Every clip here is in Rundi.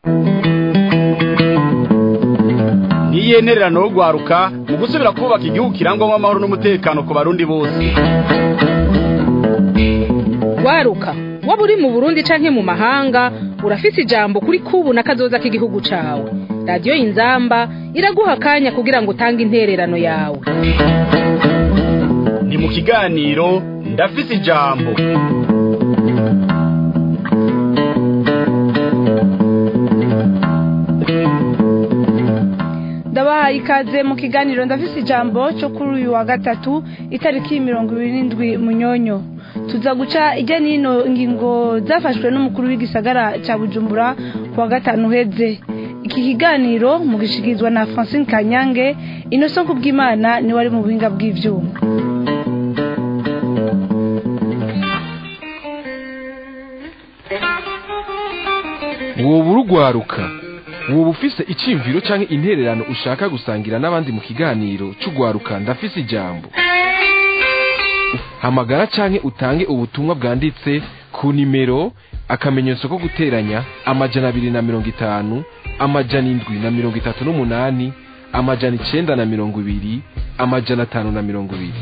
ntiyenererano yo gwaruka mu gusubira kubaka igihugu kirangwamo amahoro n'umutekano ku barundi bose waruka waba uri mu burundi canke mu mahanga urafise ijambo kuri kubu na kazoza k'igihugu cawe radiyo inzamba iraguha akanya kugira ngo utange intererano yawe ni mu kiganiro ndafise ijambo ndabahaye ikaze mu kiganiro ndafise ijambo cyo kuri uyu wa gatatu itariki mirongo ibiri n'indwi munyonyo tuza guca ijya n'ino ngingo zafashwe n'umukuru w'igisagara cya bujumbura ku wa gatanu uheze iki kiganiro mugishikirizwa na francine kanyange inoso kubw'imana niwe ari mu buhinga bw'ivyuma woba urugwaruka woba ufise iciyumviro canke intererano ushaka gusangira n'abandi mu kiganiro c'ugwaruka ndafise ijambo hamagara canke utange ubutumwa bwanditse ku nimero akamenyetso ko guteranya amajana abiri na mirongo itanu amajana indwi na mirongo itatu n'umunani amajana icenda na mirongo ibiri amajana atanu na mirongo ibiri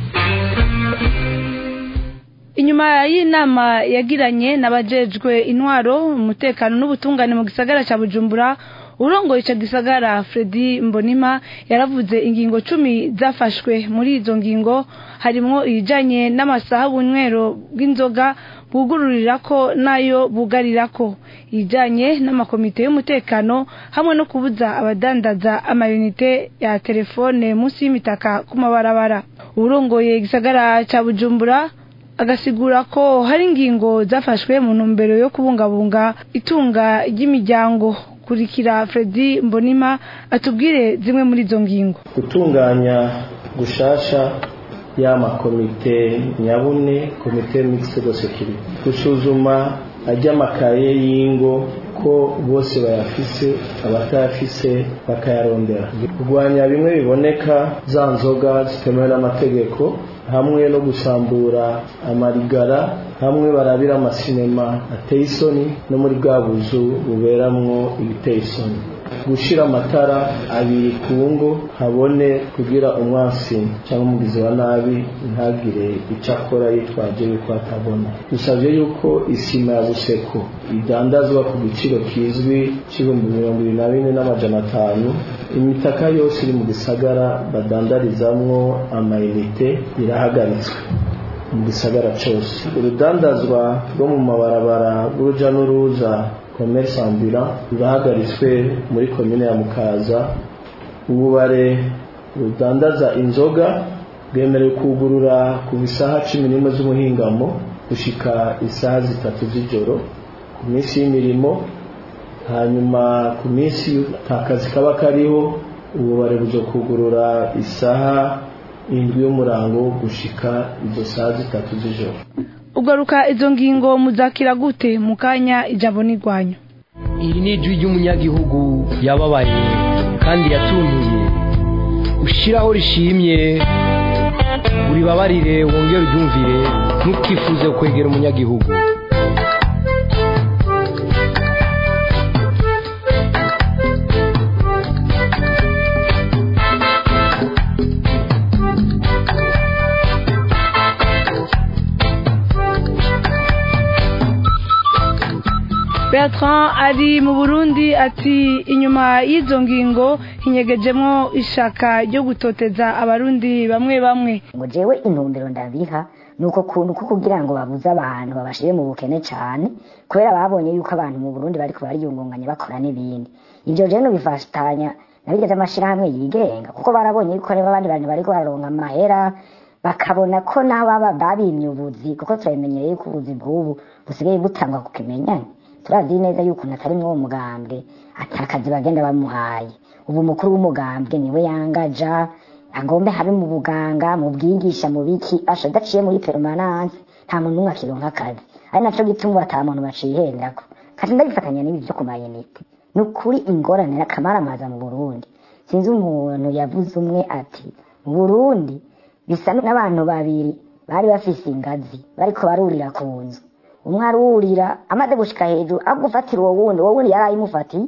inyuma y'inama yagiranye n'abajejwe intwaro umutekano n'ubutungane mu gisagara cya bujumbura urongoye icyo gisagara Fredy mbonima yaravuze ingingo cumi zafashwe muri izo ngingo harimo iyijyanye n'amasaha bunywero bw'inzoga bugururira ko nayo bugarira ko ijyanye n'amakomite y'umutekano hamwe no kubuza abadandaza amayinite ya telefone munsi y'imitaka ku mabarabara urongoye igisagara cya bujumbura agasigura ko hari ingingo zafashwe mu ntumbero yo kubungabunga itunga ry'imiryango kurikira Fredy mbonima atubwire zimwe muri izo ngingo gutunganya gushasha y'amakomite nyabune komite mixed security gusuzuma ajyamakaye y'ingo ko bose bayafise abatayafise bakayarondera kurwanya bimwe biboneka za nzoga zitemewe n'amategeko hamwe no gusambura amarigara hamwe barabira amasinema ateye isoni no muri bwa buzu buberamwo ibiteye isoni gushira amatara abiri ku ngo habone kugira umwasi cyangwa umugizi wa nabi ntagire icyo akora yitwaje yuko atabona dusabye yuko isima ya buseko idandazwa ku giciro kizwi cy'ibihumbi mirongo ibiri na bine n'amajana atanu imitaka yose iri mu gisagara badandarizamwo amayinite irahagaritswe mu gisagara cyose urudandazwa rwo mu mabarabara rw'uruja n'uruza commerce ambulant rurahagaritswe muri komine ya mukaza ububare rudandaza inzoga bwemerewe kugurura ku isaha cumi n'imwe z'umuhingamo gushika isaha zitatu z'ijoro ku minsi y'imirimo hanyuma ku minsi akazi kaba kariho ububare buzo kugurura isaha indwi y'umurango gushika izo saha zitatu z'ijoro ugaruka izo ngingo muzakira gute mu kanya ijambo n'irwanyu iri ni ijwi ry'umunyagihugu yababaye kandi yatuntuye ushyiraho rishimye uribabarire wongere uryumvire ntukifuze kwegera umunyagihugu Bertrand ari mu Burundi ati inyuma y'izo ngingo hinyegejemo ishaka ryo gutoteza abarundi bamwe bamwe ngo jewe intumbero ndabiha nuko kuntu ko kugira ngo babuze abantu babashire mu bukene cyane kubera babonye yuko abantu mu Burundi bariko bariyungunganya bakora n'ibindi ivyo je bifatanya nabigeze amashirahamwe yigenga kuko barabonye yuko reba abandi bantu bariko bararonka amahera bakabona ko nabo baba babimye ubuzi kuko turabimenyereye yuko ubuzi bw'ubu busigaye butangwa ku kimenyane turazi neza yuko natari mwo mugambwe atakazi bagenda bamuhaye ubu mukuru w'umugambwe niwe yangaja agombe habe mu buganga mu bwigisha mu biki asha daciye muri permanence nta muntu n'umwe akironka akazi ari naco gituma ata muntu bacihendako kandi ndabifatanya n'ibi vyo ku mayinite ni ukuri ingorane n'akamaramaza mu burundi sinzi umuntu yavuze umwe ati mu burundi bisa n'abantu babiri bari bafise ingazi bariko barurira ku nzu umwe arurira amaze gushika hejuru agufatira uwo wundi uwo wundi yari ayimufatiye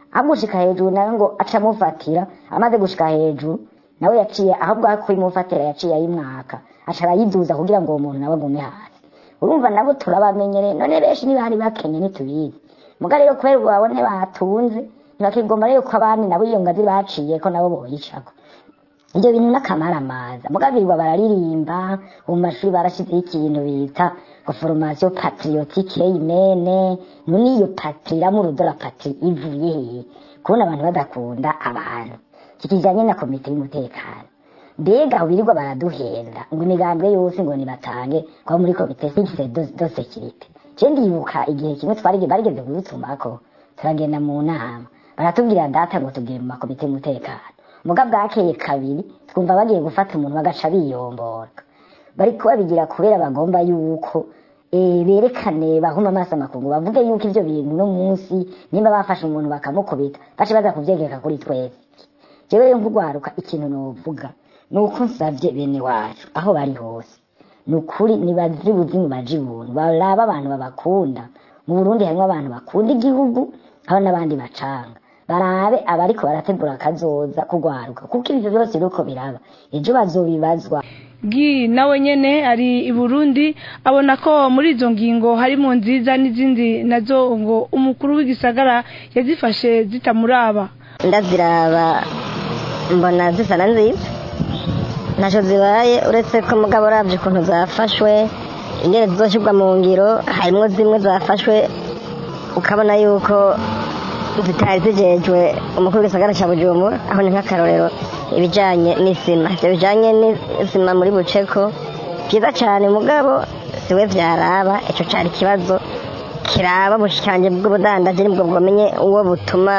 amushika hejuru nawe ngo aca amufatira amaze gushika hejuru nawe yaciye ahubwo aho kuyimufatira yaciye ayimwaka aca arayiduza kugira ngo uwo muntu nawe agume hasi urumva nabo turabamenyereye none benshi niba hari bakenye ntitubizi muga rero kubera ubu babone batunze ntibakigomba rero ko abandi nabo iyo ngazi baciye ko nabo boyicako ibyo bintu n'akamaramaza muga birirwa bararirimba mu mashuri barashyizeho ikintu bita ngo foromasiyo patriotique imene none iyo patri iramurudora patri ivuye hehe kubona abantu badakunda abantu kikijanye na komite y'umutekano mbega birirwa baraduhenda ngo imigambwe yose ngo nibatange kuba muri komite fixe do do securite je ndibuka igihe kimwe twari barigeze kudutumako turagenda mu nama baratubwira data ngo tubwire mu makomite y'umutekano muga bwakeye kabiri twumva bagiye gufata umuntu bagaca biyombora bariko babigira kubera bagomba yuko eh, berekane bahuma amaso amakungu bavuge yuko ivyo bintu no munsi nimba bafashe umuntu bakamukubita bace baza kuvyegeka kuri twese jewe rero nk'urwaruka ikintu novuga ni uko nsavye bene wacu aho bari hose ni ukuri nibazi buzimu baje ibuntu baraba abantu babakunda mu burundi harimwo abantu bakunda igihugu haba n'abandi bacanga barabe abariko barategura akazoza kugwaruka kuko ivyo byose biriko biraba ejo bazobibazwa gi nawe nyene ari i burundi abona ko muri izo ngingo harimo nziza n'izindi nazo ngo umukuru w'igisagara yazifashe zitamuraba ndaziraba mbona zisa na nziza ntacyo zibaye uretse ko mugabo urabye ukuntu zafashwe ingene zizoshyirwa mu ngiro harimo zimwe zafashwe ukabona yuko zitari zigejwe umukuru w'igisagara cya bujumbura aho ni nk'akarorero ibijyanye n'isima ibyo bijyanye n'isima muri buceko byiza cyane mugabo siwe byaraba icyo cyari ikibazo kiraba ubushikanje bw'ubudandaji nibwo bwamenye uwo butuma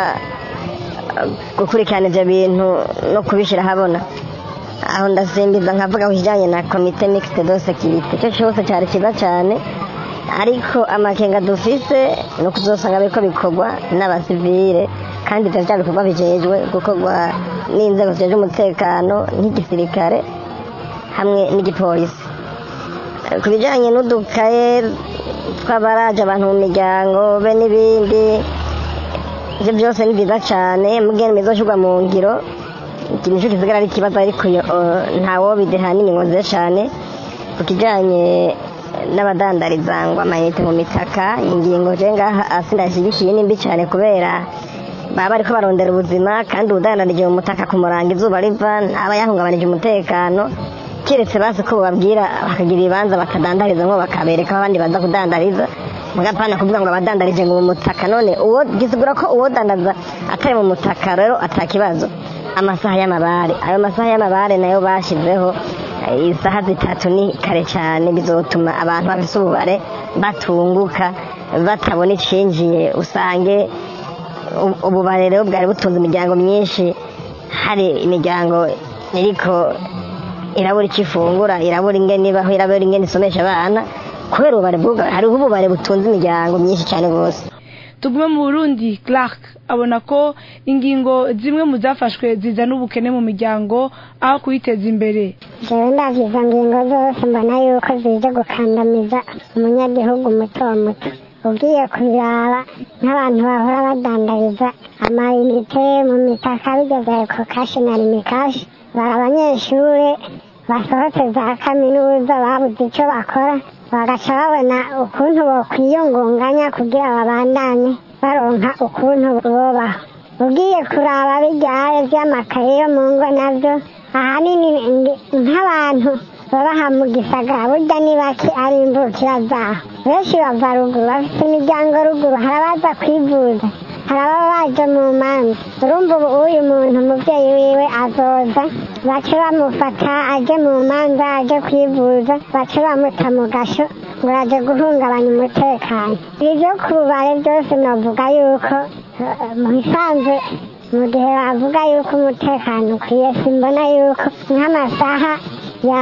gukurikirana ibyo bintu no kubishyira ahabona aho ndasimbiza nkavuga ku kijyanye na komite mixte de securite icyo cyose cyari cyiza cyane ariko amakenga dufise ni ukuzosanga biriko bikorwa n'abasivile kandi ivyo vya bikorwa bijejwe gukorwa n'inzego zijejwe umutekano nk'igisirikare hamwe n'igipolisi ku bijanye n'udukaye tw'abaraje abantu mu miryango be n'ibindi ivyo byose ni vyiza cane mugene bizoshirwa mu ngiro iki nico kisigara ari ikibazo ariko ntawo bidehanini ngoze cane ku kijanye n'abadandariza ngo amayinite mu mitaka ingingo je ngaha asi ndashyigikiye ni mbi cyane kubera baba bariko barondera ubuzima kandi ubudandarije mu mutaka ku murango izuba riva ntaba yahungabanije umutekano keretse basi ko bababwira bakagira ibibanza bakadandariza ngo bakabereka aho abandi baza kudandariza mugapana kuvuga ngo abadandarije ngo mu mutaka none uwo gisigura ko uwo dandaza atari mu mutaka rero atakibazo amasaha y'amabare ayo masaha y'amabare nayo bashizeho isaha zitatu ni kare cyane bizotuma abantu bafise ububare batunguka batabona icinjiye usange ububare rero bwari butunze imiryango myinshi hari imiryango iriko irabura icyo ifungura irabura ingene ibaho irabura ingene isomesha abana kubera ububare bw'ubwo hariho ububare butunze imiryango myinshi cyane rwose tugume mu burundi clark abona ko ingingo zimwe mu zafashwe zizana ubukene mu miryango aho kuyiteza imbere jewe ndavye izo ngingo zose mbona yuko zije gukandamiza umunyagihugu muto muto ugiye kubiraba nk'abantu bahora badandariza amayinite mu mitaka bigeze ku kashi na rimikashi bari abanyeshure basohotse za kaminuza babuze icyo bakora bagaca babona ukuntu bokwiyungunganya kugira babandanye baronka ukuntu bobaho ugiye kuraba bijyaye vy'amakaye yo mu ngo navyo ahanini nk'abantu babaha mu gisagara burya ni bake ari imvukira zaho benshi bava ruguru bafite imiryango ruguru hari abaza kwivuza hari ababa baje mu manza urumva ubu uyu muntu umuvyeyi wiwe azoza bace bamufata aje mu manza aje kwivuza bace bamuta mu gasho ngo aje guhungabanya umutekano ivyo kubare byose novuga yuko mu bisanzwe mu gihe bavuga yuko umutekano ukwiye simbona yuko nk'amasaha ya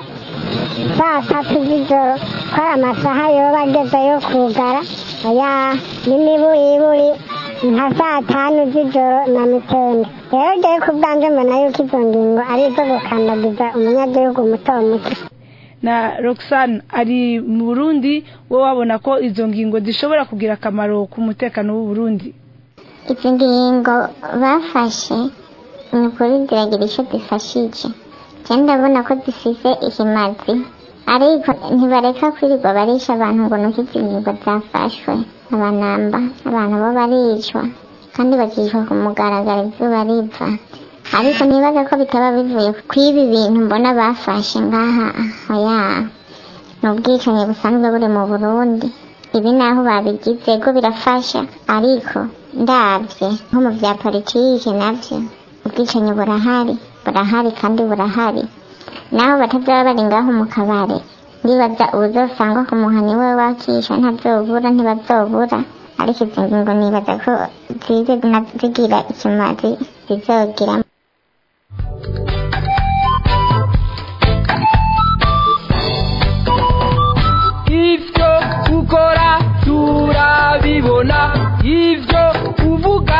saa tatu z'ijoro ko ari amasaha yoba ageze yo kugara ya n'imiburiburi nka saa tanu z'ijoro na mitende rero jewe ku bwanje mbona yuko izo ngingo ari izo gukandagiza umunyagihugu muto muto na roxane ari mu burundi wowe wabona ko izo ngingo zishobora kugira akamaro ku mutekano w'uburundi izi ngingo bafashe ni ukuri ziragira icyo zifashije cyane ndabona ko zifise ikimazi ariko ntibareka kwirirwa barisha abantu ngo nuko izi ngingo zafashwe abanamba abantu bo baricwa kandi bakicwa ku mugaragaro izuba riva ariko ntibaza ko bitaba bivuye ku ibi bintu mbona bafashe ngaha oya ni ubwicanyi busanzwe buri mu burundi ibi naho babigize ko birafasha ariko ndabye nko mu bya politiki nabyo ubwicanyi burahari burahari kandi burahari naho batazaba bari ngaho mu kabare ndibaza ubuzosangwa ku muhani we wakisha ntazobura ntibazobura ariko izi ngingo nibaza ko zize zigira ikimazi zizogira ivyo ukora turabibona ivyo uvuga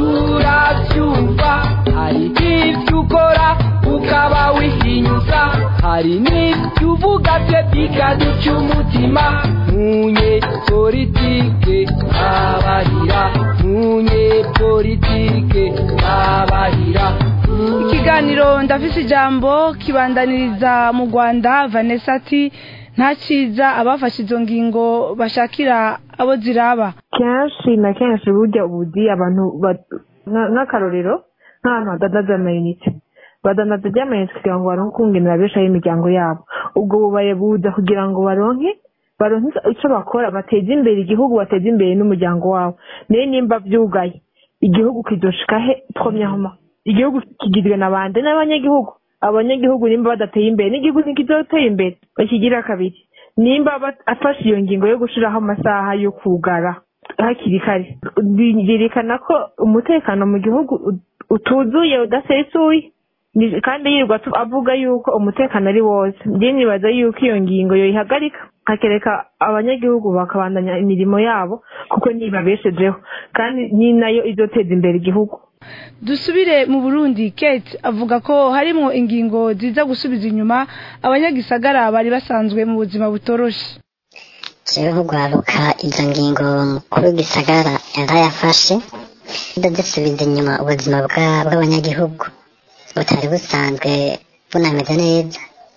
turavyumva hari ivyo ukora ukaba wihinyuza hari n'ivyo uvuga vye bikaduca umutima munye politike abarira munye politike abarira ikiganiro ndafise ijambo kibandaniriza mu rwanda vanessa ati nta cyiza abafashe izo ngingo bashakira abo ziraba kenshi na kenshi burya ubudi abantu nk'akarorero nk'ahantu hadandaza amayinite badandaza ry'amayinite kugira ngo baronke ukungenera beshaho imiryango yabo ubwo bubaye buza kugira ngo baronke baronke icyo bakora bateze imbere igihugu bateze imbere n'umuryango wabo niyo nimba byugaye igihugu kidoshika he twomyahoma igihugu kigizwe na bande n'abanyagihugu abanyagihugu nimba badateye imbere n'igihugu ntikizoteye imbere bakigira kabiri nimba afashe iyo ngingo yo gushiraho amasaha yo kugara hakiri kare byerekana ko umutekano mu gihugu utuzuye udasesuye kandi yirirwa avuga yuko umutekano ari wose njye nibaza yuko iyo ngingo yoyihagarika hakereka abanyagihugu bakabandanya imirimo yabo kuko nibabeshejeho kandi ni nayo izoteza imbere igihugu dusubire mu burundi kate avuga ko harimo ingingo ziza gusubiza inyuma abanyagisagara bari basanzwe mu buzima butoroshe jewe nk'urwaruka izo ngingo mukuru w'igisagara yarayafashe zisubiza inyuma ubuzima bw'abanyagihugu butari busanzwe bunameze neza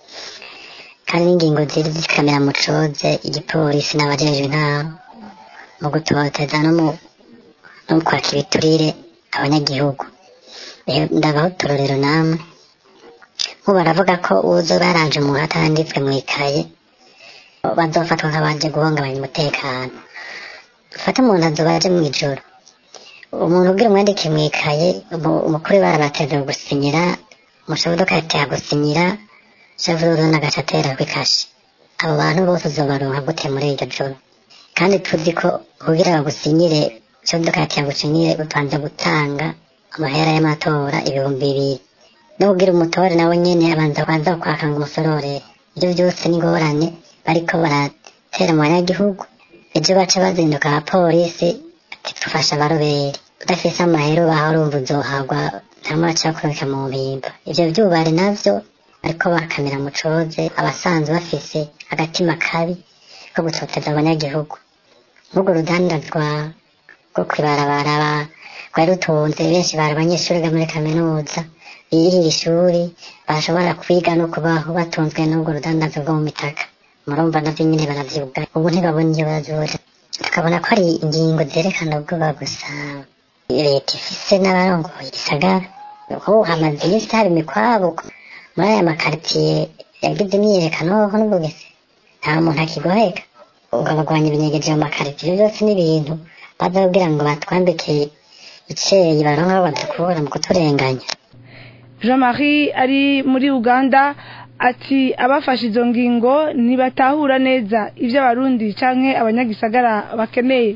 kandi n'ingingo ziri zikamera mu coze igipolisi n'abajejwe intara mu gutoteza no mu kwaka ibiturire abanyagihugu ndabaho uturorero namwe nk'ubu baravuga ko uzo baranje umuntu atanditswe mu ikaye bazofatwa nk'abaje guhungabanya umutekano dufate umuntu azoba aje mu ijoro umuntu ubwira umwandike mu ikaye umukuru barabateze gusinyira umushabudoka yateye gusinyira shavururu n'agace atera kw'ikashi abo bantu bose uzobaronka gute muri iryo joro kandi tuzi ko kugira bagusinyire shabudoka yateye gusinyire utanze gutanga amahera y'amatora ibihumbi bibiri no kugira umutore nawe nyene abanza kwanza kwaka ngo umusorore ibyo byose n'ingorane bariko baratera mu banyagihugu ejo baca bazinduka abapolisi ati dufasha abaroberi udafise amahera ubaha urumva uzohagwa ntamwe acakurika mu mpimba ivyo vyubari navyo bariko bakamira mu coze abasanzwe bafise agatima kabi ko gutoteza abanyagihugu nk'urwo rudandazwa rwo kwibarabara rwari rutunze benshi bari abanyeshuri ga muri kaminuza biyirira ishuri bashobora kwiga no kubaho batunzwe n'ubwo rudandazo rwo mu mitaka murumva navyo nyene baravyibuga ubu ntibabona iyo bazura tukabona ko ari ingingo zerekana ubwoba gusa leta ifise n'abarongoye igisagara ho hamaze iminsi haba imikwabuko muri aya makaritiye yagize imyiyerekano ho n'ubugese nta muntu akigoheka ubwo abagwanya ibinyegeje mu makaritiye byose n'ibintu baza kugira ngo batwambike iceyi baronka aho badukura mu kuturenganya jean marie ari muri uganda ati abafashe izo ngingo ntibatahura neza ibyo abarundi canke abanyagisagara bakeneye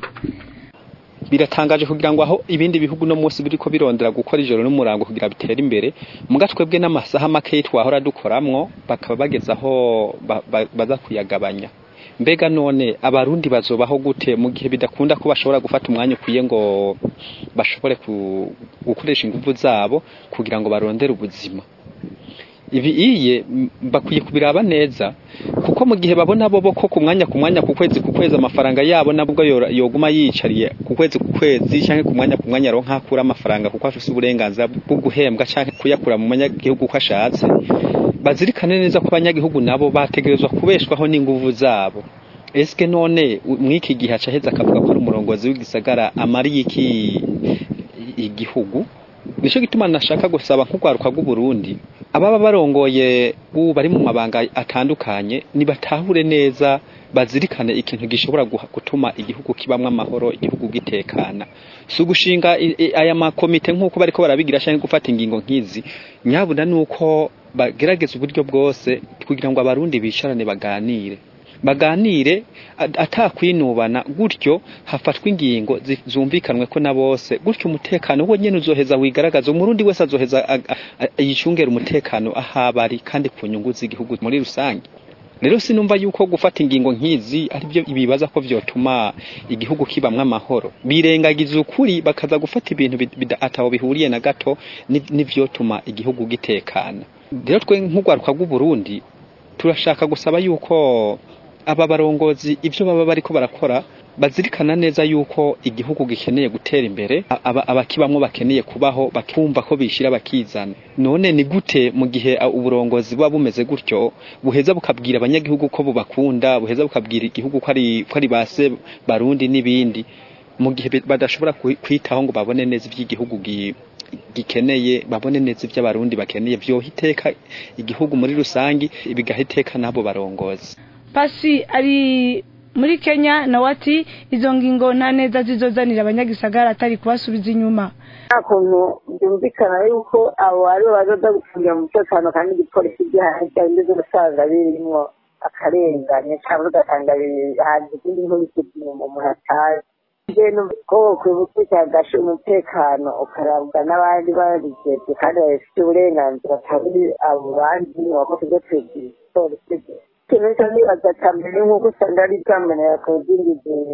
biratangaje kugira ngo aho ibindi bihugu no munsi biriko birondera gukora ijoro n'umurango kugira bitere imbere muga twebwe n'amasaha make twahora dukoramwo bakaba bageza aho baza kuyagabanya mbega none abarundi bazobaho gute mu gihe bidakunda ko bashobora gufata umwanya ukwiye ngo bashobore gukoresha ingufu zabo kugira ngo barondere ubuzima ibi iye m- bakwiye kubiraba neza kuko mu gihe babona bo ko ku mwanya ku mwanya ku kwezi ku kwezi amafaranga yabo nabwo yora- yoguma yicariye ku kwezi ku kwezi cyangwa ku mwanya ku mwanya aronka akura amafaranga kuko afise uburenganzira bwo guhembwa cyangwa kuyakura mu manyagihugu uko ashatse bazirikane neza ko abanyagihugu nabo bategerezwa kubeshwaho n'inguvu zabo eske none u- mw'iki gihe aca aheza akavuga ko ari umurongozi w'igisagara amariye iki igihugu nico gituma nashaka gusaba nk'urwaruka rw'uburundi ababa barongoye ubu bari mu mabanga atandukanye nibatahure neza bazirikane ikintu gishobora guha- gutuma igihugu kibamwo amahoro igihugu gitekana si ugushinga i- i- aya makomite nk'uko bariko barabigira canke gufata ingingo nk'izi nyabuna nuko bagerageza uburyo bwose kugira ngo abarundi bicarane baganire baganire at- atakwinubana gutyo hafatwa ingingo zi- zumvikanwe ko na bose gutyo umutekano wo nyene uzoheza wigaragaza umurundi wese azoheza ag- a- a- yicungera umutekano ahabari kandi ku nyungu z'igihugu muri rusange rero sinumva yuko gufata ingingo nk'izi ari byo ibibaza ko vyotuma igihugu kibamwo amahoro birengagiza ukuri bakaza gufata ibintu bid- bida- ataho bihuriye na gato ni- n'ivyotuma igihugu gitekana rero twe nk'urwaruka rw'uburundi turashaka gusaba yuko aba barongozi ibyo baba bariko barakora bazirikana neza yuko igihugu gikeneye gutera imbere a- aba abakibamwo bakeneye kubaho bakumva ko bishira bakizana none ni gute mu gihe a, uburongozi buba bumeze gutyo buheza bukabwira abanyagihugu ko bubakunda buheza bukabwira igihugu ko ari ko ari base barundi n'ibindi mu gihe be- badashobora kwi- kwitaho ngo babone neza iby'igihugu gi- gikeneye babone neza iby'abarundi bakeneye vyoha iteka igihugu muri rusangi bigaha iteka n'abo barongozi pasi ari muri kenya nawe ati izo ngingo nta neza zizozanira abanyagisagara atari kubasubiza inyuma nta kuntu byumvikana yuko abo ari bo bazoza gucungira umutekano kandi igipolisi gihari cyangwa indege usanga birimo akarengane cyangwa ugasanga biri- hanze ikindi nk'ibiti umuntu atazi ibintu ko kwibutsa gashe umutekano ukarabwa n'abandi babigeze kandi babifitiye uburenganzira atari abo bandi wakoze ibyo twibwira igipolisi ikintu cyo nibaza cya mbere nk'uko usanga ari bwamenera ku zindi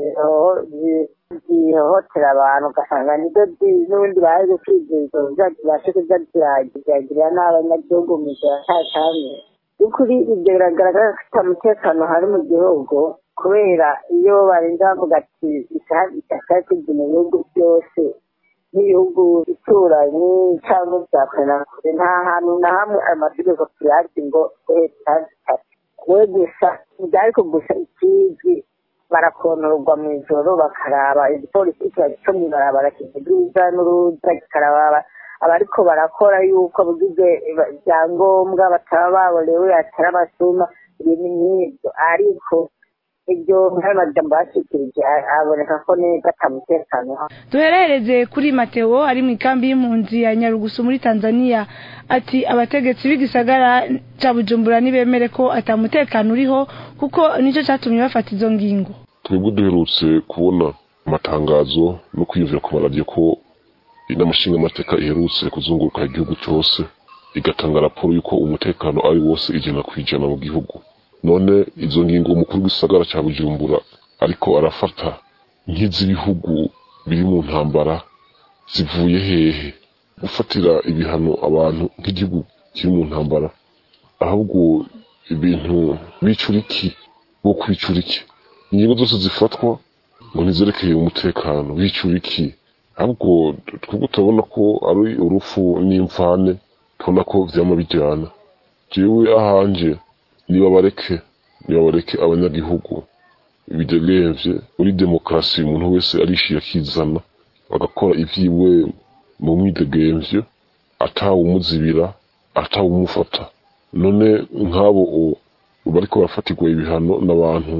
zihohotera abantu ugasanga nibyo zi- n'ubundi baje kwizeza zibashe kuza ziragirira n'abanyagihugu mu gihe atakamye by'ukuri ibyo biragaragara ko ata mutekano hari mu gihugu kubera iyo barinze bavuga ati isaha isaha kujya mu bihugu byose n'ibihugu bituranyi cyangwa bya kure na kure nta hantu na hamwe ayo mategeko tuyazi ngo leta zitatu we gusa byariko gusa ikizwi barakontorwa mu ijoro bakaraba igipolisi kiba cyo mu ibarabara kivuga n'uruza kikaraba abariko barakora yuko bugize ibyangombwa bataba baborewe atari abasuma ibintu nk'ibyo ariko ibyo nk'amajambo bashikirije aboneka ko neza atamutekano duherereze kuri mateo ari mu ikambi y'impunzi ya nyarugusu muri tanzania ati abategetsi b'igisagara cya bujumbura ntibemere ko atamutekano uriho kuko nicyo cyatumye bafata izo ngingo twebwe duherutse kubona amatangazo no kwiyumvira ku maradiyo ko inama nshingamateka iherutse kuzunguruka igihugu cyose igatanga raporo y'uko umutekano ari wose ijana ku ijana mu gihugu none izo ngingo umukuru w'igisagara cya bujumbura ariko arafata nk'iz'ibihugu biri mu ntambara zivuye hehe gufatira ibihano abantu nk'igihugu kiri mu ntambara ahubwo ibintu bicuriki bo kwicuriki ingingo zose zifatwa ngo ntizerekeye umutekano bicuriki ahubwo twebwe turabona ko ari urufu n'imvane tubona ko vyama bijyana jewe ahanje niba bareke niba bareke abanyagihugu bidegemvye muri demokarasi umuntu wese arishira akizana bagakora ivyiwe mu mwidegemvyo atawumuzibira atawumufata none nk'abo o- bariko barafatirwa ibihano n'abantu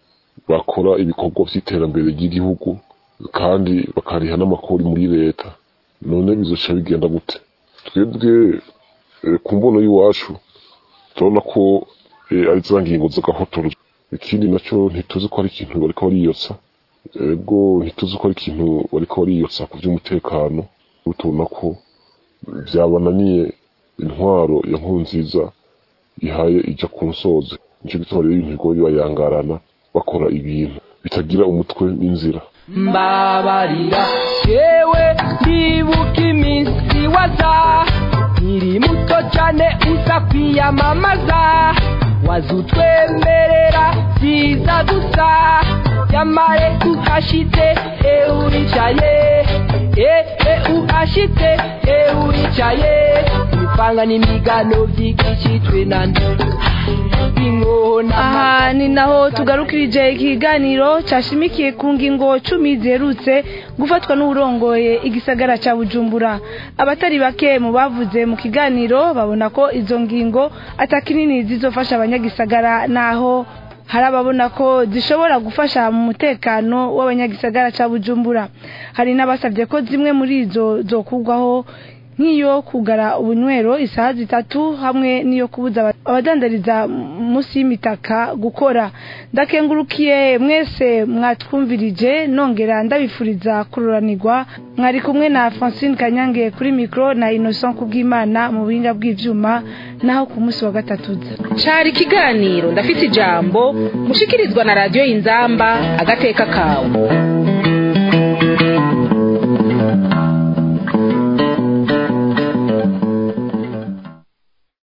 bakora ibikorwa vy'iterambere ry'igihugu kandi bakariha n'amakori muri leta none bizoca bigenda gute twebwe eh, ku mbono y'iwacu turabona ko eh, ari za ngingo z'agahotoro ikindi nacyo ntituzi ko ari ikintu bariko bariyotsa ego ntituzi ko ari ikintu bariko bariyotsa ku by'umutekano tubona ko byabananiye intwaro ya nkuru nziza ihaye ijya ku nsozi nicyo gituma rero ibintu bigoye bayangarana bakora ibintu bitagira umutwe n'inzira mbabarira yewe ndibuka iminsi waza nkiri muto muto cyane uza kwiyamamaza wazutwemerera siza gusa yamare uhashitse e uricaye e e uhashitse e uricaye imipanga n'imigano vyigishitwe nande aha ni naho tugarukirije ikiganiro cyashimikiye ku ngingo cumi ziherutse gufatwa n'uburongoye igisagara cya bujumbura abatari bake mu bavuze mu kiganiro babona ko izo ngingo atakinini zizofasha abanyagisagara naho hari ababona ko zishobora gufasha mu mutekano w'abanyagisagara cya bujumbura hari n'abasabye ko zimwe muri izo zokugwaho nk'iyo kugara ubunywero isaha zitatu hamwe n'iyo kubuza abadandariza munsi y'imitaka gukora ndakengurukiye mwese mwatwumvirije nongera ndabifuriza kururanirwa mwari kumwe na francine kanyange kuri mikoro na innocent kubw'imana mu buhinga bw'ibyuma naho ku munsi wa gatatu cari ikiganiro ndafite ijambo mushikirizwa na radiyo y'inzamba agateka kawe